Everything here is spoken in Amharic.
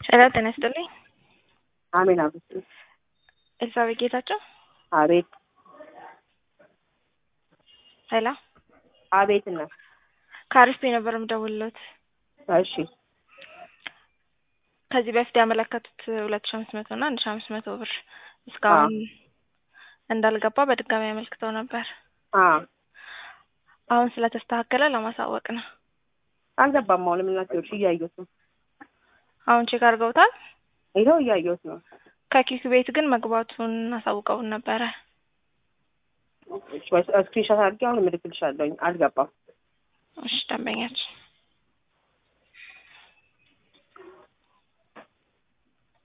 ጤና ጤና ይስጥልኝ። አሜን። አብስቱ ኤልሳቤጥ ጌታቸው። አቤት ሄሎ፣ አቤት እና ከአሪፍ ነበር የምደውልለት። እሺ ከዚህ በፊት ያመለከቱት ሁለት ሺ አምስት መቶ እና አንድ ሺ አምስት መቶ ብር እስካሁን እንዳልገባ በድጋሚ ያመልክተው ነበር። አ አሁን ስለተስተካከለ ለማሳወቅ ነው። አልገባም። አሁን ምናቸውሽ እያየሁት ነው። አሁን ቼክ አድርገውታል። ይኸው እያየሁት ነው። ከኪክ ቤት ግን መግባቱን አሳውቀውን ነበረ። ስክሪንሻት አድርጌ አሁን እልክልሻለሁኝ። አልገባም። እሺ ደንበኛችን